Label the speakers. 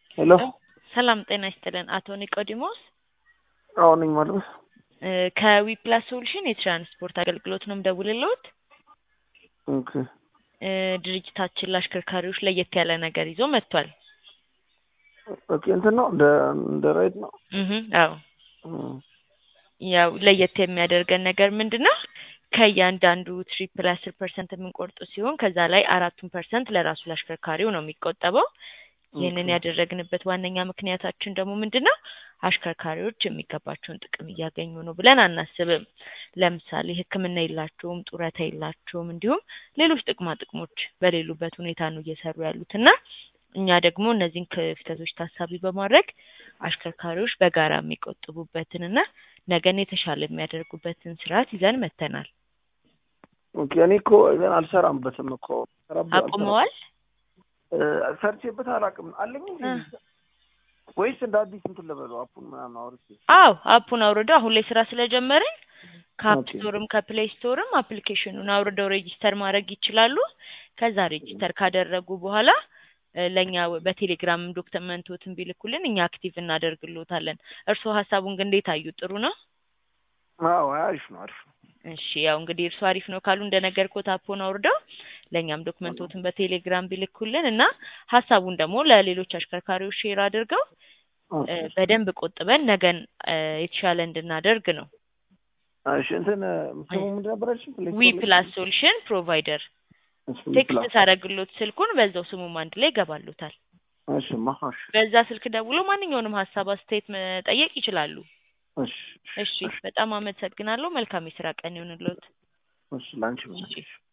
Speaker 1: ሄሎ
Speaker 2: ሰላም ጤና ይስጥልን። አቶ ኒቆዲሞስ
Speaker 1: አዎ ነኝ ማለት
Speaker 2: እ ከዊፕላስ ሶሉሽን የትራንስፖርት አገልግሎት ነው የምደውልልዎት።
Speaker 1: ኦኬ
Speaker 2: እ ድርጅታችን ለአሽከርካሪዎች ለየት ያለ ነገር ይዞ መጥቷል።
Speaker 1: ኦኬ እንትን ነው እንደ እንደ ራይድ ነው
Speaker 2: እህ አዎ
Speaker 1: እም፣
Speaker 2: ያው ለየት የሚያደርገን ነገር ምንድን ነው? ከእያንዳንዱ ትሪፕ ላይ አስር ፐርሰንት የምንቆርጡ ሲሆን ከዛ ላይ አራቱን ፐርሰንት ለራሱ ለአሽከርካሪው ነው የሚቆጠበው። ይህንን
Speaker 1: ኦኬ።
Speaker 2: ያደረግንበት ዋነኛ ምክንያታችን ደግሞ ምንድን ነው? አሽከርካሪዎች የሚገባቸውን ጥቅም እያገኙ ነው ብለን አናስብም። ለምሳሌ ሕክምና የላቸውም፣ ጡረታ የላቸውም፣ እንዲሁም ሌሎች ጥቅማ ጥቅሞች በሌሉበት ሁኔታ ነው እየሰሩ ያሉት እና እኛ ደግሞ እነዚህን ክፍተቶች ታሳቢ በማድረግ አሽከርካሪዎች በጋራ የሚቆጥቡበትን እና ነገን የተሻለ የሚያደርጉበትን ስርዓት ይዘን መጥተናል።
Speaker 1: ኦኬ እኔ እኮ ገና አልሰራምበትም እኮ ሰራበት
Speaker 2: አቁመዋል?
Speaker 1: ሰርቼበት አላውቅም አለኝ እንዴ?
Speaker 2: እ።
Speaker 1: ወይስ እንደ አዲስ እንትን ልበለው አፑን ምናምን አውርቼ
Speaker 2: አዎ አፑን አውርደው አሁን ላይ ስራ ስለጀመርን ከአፕ
Speaker 1: ኦኬ።
Speaker 2: ስቶርም ከፕሌይ ስቶርም አፕሊኬሽኑን አውርደው ሬጂስተር ማድረግ ይችላሉ። ከዛ ሬጂስተር ካደረጉ በኋላ እ ለእኛ ወ- በቴሌግራም ዶክመንቶትን ቢልኩልን እኛ አክቲቭ እናደርግልዎታለን። እርስዎ ሀሳቡን ግን እንዴት አዩ? ጥሩ ነው?
Speaker 1: አዎ አሪፍ ነው አሪፍ ነው
Speaker 2: እሺ ያው እንግዲህ እርሱ አሪፍ ነው ካሉ እንደነገርኩት አፑን አውርደው ለእኛም ዶክመንቶትን በቴሌግራም ቢልኩልን እና ሀሳቡን ደግሞ ለሌሎች አሽከርካሪዎች ሼር አድርገው
Speaker 1: ኦኬ።
Speaker 2: እ በደንብ ቆጥበን ነገን እ የተሻለ እንድናደርግ ነው።
Speaker 1: እሺ እንትን ስሙ ምንድን ነበረችን? ፕሌይ
Speaker 2: ዊ
Speaker 1: ስቶር ላይ?
Speaker 2: ፕላስ ሶሉሽን ፕሮቫይደር
Speaker 1: እሺ ዊ
Speaker 2: ቴክስት
Speaker 1: ፕላስ።
Speaker 2: ሳረግሎት ስልኩን በዛው ስሙም አንድ ላይ ይገባሉታል።
Speaker 1: እሺ ማ እሺ
Speaker 2: በዛ ስልክ ደውሎ ማንኛውንም ሀሳብ አስተያየት መጠየቅ ይችላሉ።
Speaker 1: እሺ
Speaker 2: እሺ በጣም አመሰግናለሁ። መልካም የስራ ቀን ይሁንልዎት።
Speaker 1: እሺ ላንቺ
Speaker 2: እሺ